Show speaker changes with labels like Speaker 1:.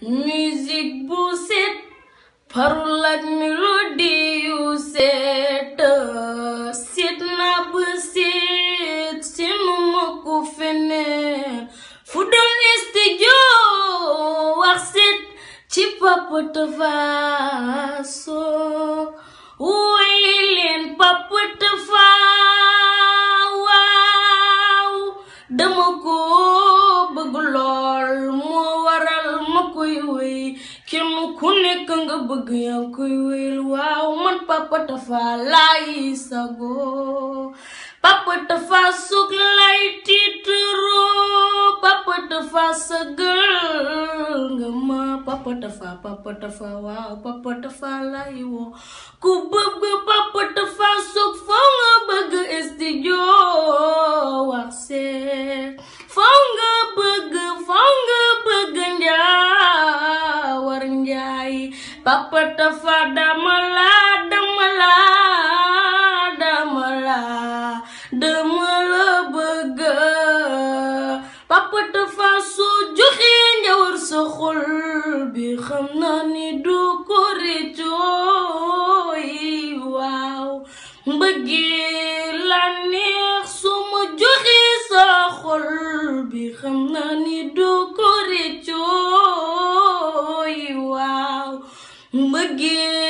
Speaker 1: musique bu set parole ak mélodie yu set set na ba set seenu ma ko feneen fu doon studio wax set ci Papa Tapha Show woy leen Papa Tapha waaw dama ko bëgg lool moo waral ma koy woy kenn ku nekk nga bëgg yaa koy woyal waaw man Papa Tapha laay sago Papa Tapha Show lay tiitaroo Papa Tapha sagal nga ma Papa Tapha Papa Tapha waaw Papa Tapha lay woo ku bëgg Papa Tapha Show foo nga bëgg studio wax seet foo nga bëgg foo nga bëgg njaawar njaay Papa Tapha dama la dama la dama la dama la bëgg Papa Tapha Show joxe njawar sa xol bi xam naa ni du ko réccooy waaw mbëggee la neex su ma joxe sa xol bi xam naa ni du ko réccooy waaw mbëggee